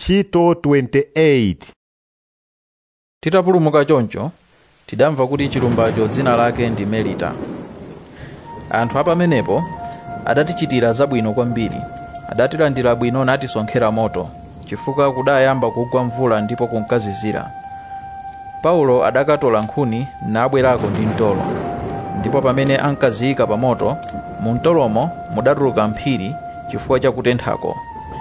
ntchito 28 titapulumuka choncho tidamva kuti chilumbacho dzina lake ndi melita anthu apamenepo adatichitira zabwino kwambiri adatilandira bwino natisonkhera moto chifukwa kudayamba kugwa mvula ndipo kunkazizira paulo adakatola nkhuni nabwerako ndi mtolo ndipo pamene ankaziyika pa moto mu mtolomo mudatuluka mphiri chifukwa cha kutenthako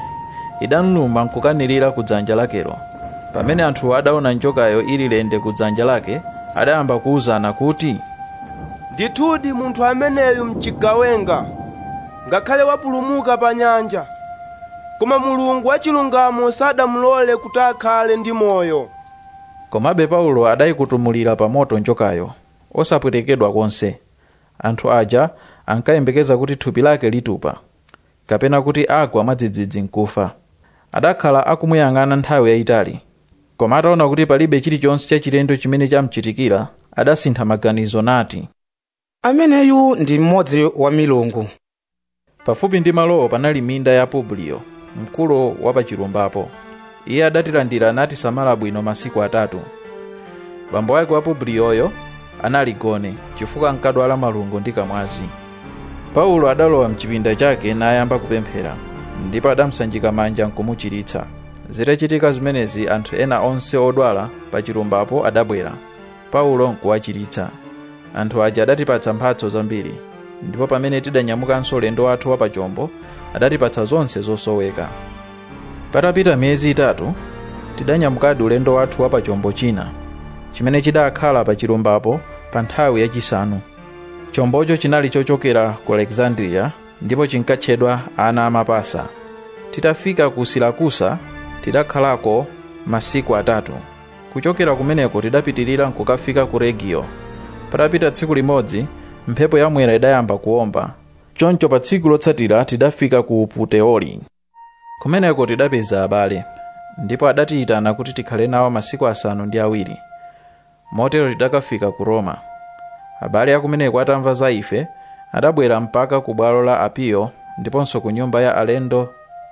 idanluma nkukanirira ku dzanja lakelo pamene anthu adaona njokayo ili lende ku dzanja lake adayamba kuwuzana kuti ndithudi munthu ameneyu mchigawenga ngakhale wapulumuka pa nyanja koma mulungu wachilungamo sadamulole kuti akhale ndi moyo komabe paulo adayikutumulira pa moto njokayo osapwetekedwa konse anthu aja ankayembekeza kuti thupi lake litupa kapena kuti agwa mwadzidzidzi nkufa adakhala akumuyang'ana nthawi yayitali koma ataona kuti palibe chilichonse chachilendo chimene chamchitikira adasintha maganizo nati ameneyu ndi mmodzi wa milungu pafupi ndi malowo panali minda ya publiyo mkulu wa pachilumbapo iye adatilandira natisamala bwino masiku atatu bambo ake wa publiyoyo anali gone chifukwa ankadwala malungo ndi kamwazi paulo adalowa mchipinda chake nayamba kupemphera ndipo adamusanjika manja nkumuchiritsa zitachitika zimenezi anthu ena onse odwala pa chilumbapo adabwera paulo nkuwachiritsa anthu aja adatipatsa mphatso zambiri ndipo pamene tidanyamukanso ulendo wathu wapachombo adatipatsa zonse zosoweka patapita miyezi itatu tidanyamukadi ulendo wathu wapachombo china chimene chidakhala pa chilumbapo pa nthawi yachisanu chombocho chinali chochokera ku alexandria ndipo chinkatchedwa ana amapasa titafika ku silakusa tidakhalako masiku atatu kuchokera kumeneko tidapitirira nkukafika ku regio patapita tsiku limodzi mphepo yamwera idayamba kuomba choncho pa tsiku lotsatira tidafika ku puteoli kumeneko tidapeza abale ndipo adatiyitana kuti tikhale nawo masiku asanu ndi awiri motero tidakafika ku roma abale akumeneko atamva za ife adabwera mpaka ku bwalo la apiyo ndiponso ku nyumba ya alendo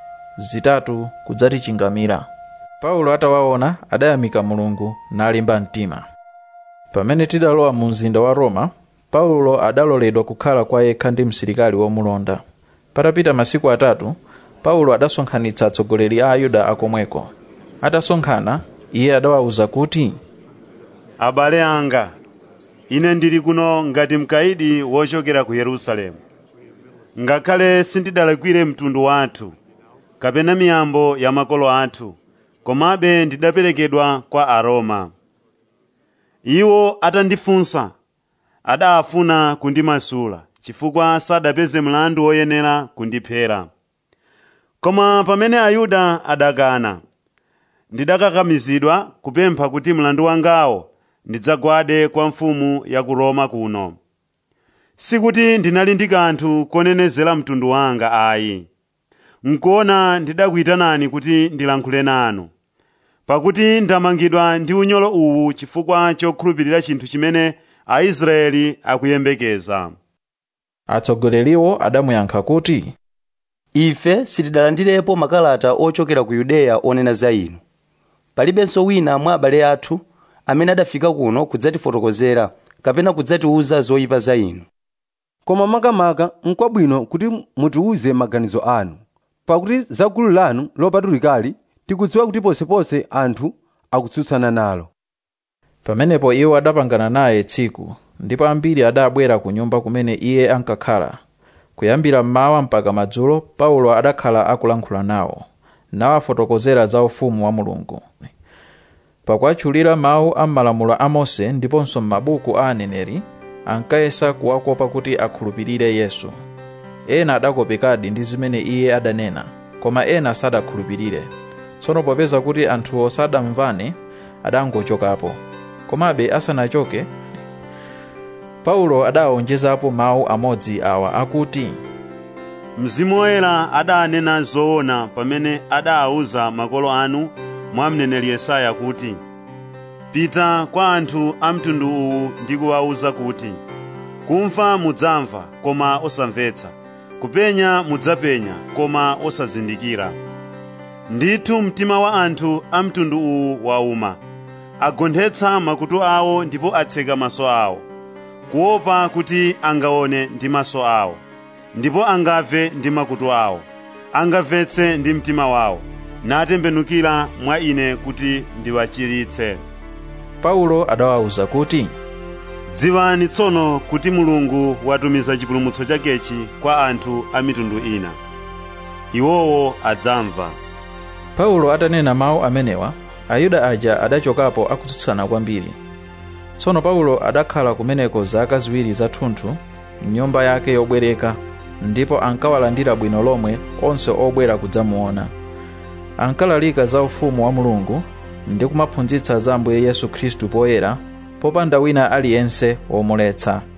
zitatu kudzatichingamira paulo atawaona adayamika mulungu nalimba mtima pamene tidalowa mu mzinda wa roma paulo adaloledwa kukhala kwa yekha ndi msilikali womulonda patapita masiku atatu paulo adasonkhanitsa atsogoleri a ayuda akomweko atasonkhana iye adawawuza kuti abale anga ine ndili kuno ngati mkaidi wochokera ku yerusalemu ngakhale sindidalakwire mtundu wathu kapena miyambo ya makolo athu komabe ndidaperekedwa kwa aroma iwo atandifunsa adafuna kundimasula chifukwa sadapeze mlandu woyenera kundiphera koma pamene ayuda adakana ndidakakamizidwa kupempha kuti mlandu wangawo ndidzagwade kwa mfumu ya ku roma kuno sikuti ndinali ndi kanthu konenezera mtundu wanga ayi nkuona ndidakuyitanani kuti ndilankhule nanu pakuti ndamangidwa ndi unyolo uwu chifukwa chokhulupirira chinthu chimene aisraeli akuyembekeza atsogoleriwo adamuyankha kuti ife sitidalandirepo makalata ochokera ku yudeya onena za inu palibenso wina mwa abale athu amene adafika kuno kudzatifotokozera kapena kudzatiwuza zoyipa za inu koma makamaka n'kwabwino kuti mutiwuze maganizo anu pakuti za gulu lanu lopatulikali tikudziwa kuti posepose anthu akutsutsana nalo pamenepo iwo adapangana naye tsiku ndipo ambiri adabwera ku nyumba kumene iye ankakhala kuyambira mmawa mpaka madzulo paulo adakhala akulankhula nawo nawafotokozera za ufumu wa mulungu pakuatchulira mawu a m'malamulo a mose ndiponso m'mabuku a aneneri ankayesa kuwakopa kuti akhulupirire yesu ena adakopekadi ndi zimene iye adanena koma ena sadakhulupirire tsono popeza kuti anthuwo sadamvane adangochokapo komabe asanachoke paulo adawonjezapo mawu amodzi awa akuti mzimu woyera adanena zoona pamene adawuza makolo anu mwa mneneri yesaya kuti pita kwa anthu a mtundu uwu ndi kuwawuza kuti kumva mudzamva koma osamvetsa kupenya mudzapenya koma osazindikira ndithu mtima wa anthu a mtundu uwu wauma agonthetsa makutu awo ndipo atseka maso awo kuopa kuti angaone ndi maso awo ndipo angamve ndi makutu awo angamvetse ndi mtima wawo natembenukira mwa ine kuti ndiwachiritse paulo adawawuza kuti dziwani tsono kuti mulungu watumiza chipulumutso chakechi kwa anthu a mitundu ina iwowo adzamva paulo atanena mawu amenewa ayuda aja adachokapo akutsutsana kwambiri tsono paulo adakhala kumeneko zaka ziwiri zathunthu mnyumba yake yobwereka ndipo ankawalandira bwino lomwe onse obwera kudzamuona ankalalika za ufumu wa mulungu ndi kumaphunzitsa za ambuye yesu khristu poyera popanda wina aliyense womuletsa